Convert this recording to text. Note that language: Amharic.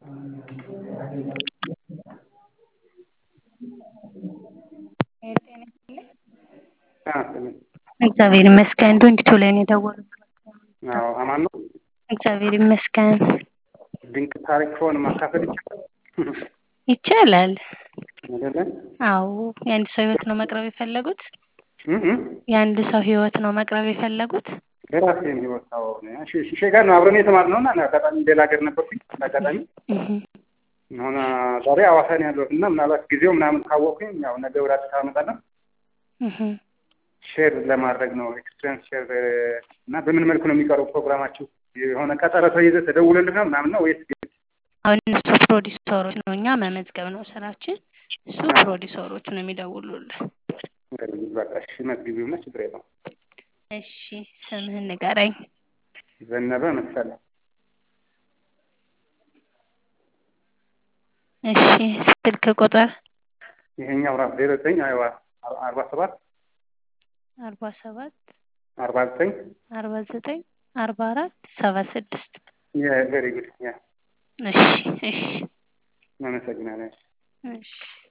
እግዚአብሔር ይመስገን። ዶንኪቱ ላይ ነው የደወሉት። አዎ አማን ነው። እግዚአብሔር ይመስገን። ድንቅ ታሪክ ከሆነ ማካፈል ይቻላል ይቻላል። አይደለ? አዎ የአንድ ሰው ህይወት ነው መቅረብ የፈለጉት? እ እ የአንድ ሰው ህይወት ነው መቅረብ የፈለጉት? የራሴን ህይወት አዎ ሺሼ ጋር ነው አብረን የተማርነው እና አጋጣሚ ሌላ ሀገር ነበርኩኝ አጋጣሚ እህ አሁን ዛሬ ሐዋሳ ነው ያለሁት እና ምናልባት ጊዜው ምናምን ካወቅኩኝ ያው ነገ ወደ አዲስ አበባ እመጣለሁ እህ ሼር ለማድረግ ነው ኤክስፒሪየንስ ሼር እና በምን መልኩ ነው የሚቀርቡ ፕሮግራማችሁ? የሆነ ቀጠሮ ተይዘህ ተደውሎልህ ነው ምናምን ነው ወይስ አሁን እነሱ ፕሮዲውሰሮች ነው፣ እኛ መመዝገብ ነው ስራችን። እሱ ፕሮዲውሰሮች ነው የሚደውሉልህ። እንግዲህ በቃ እሺ መዝግቢውና ችግር የለውም። እሺ ስምህን ንገረኝ። ዘነበ መሰለ እሺ ስልክ ቁጥር ይሄኛው ራሱ ዜሮ ዘጠኝ አይዋ አርባ ሰባት አርባ ሰባት አርባ ዘጠኝ አርባ ዘጠኝ አርባ አራት ሰባ ስድስት ቬሪ ጉድ ያ እሺ እሺ አመሰግናለሁ። እሺ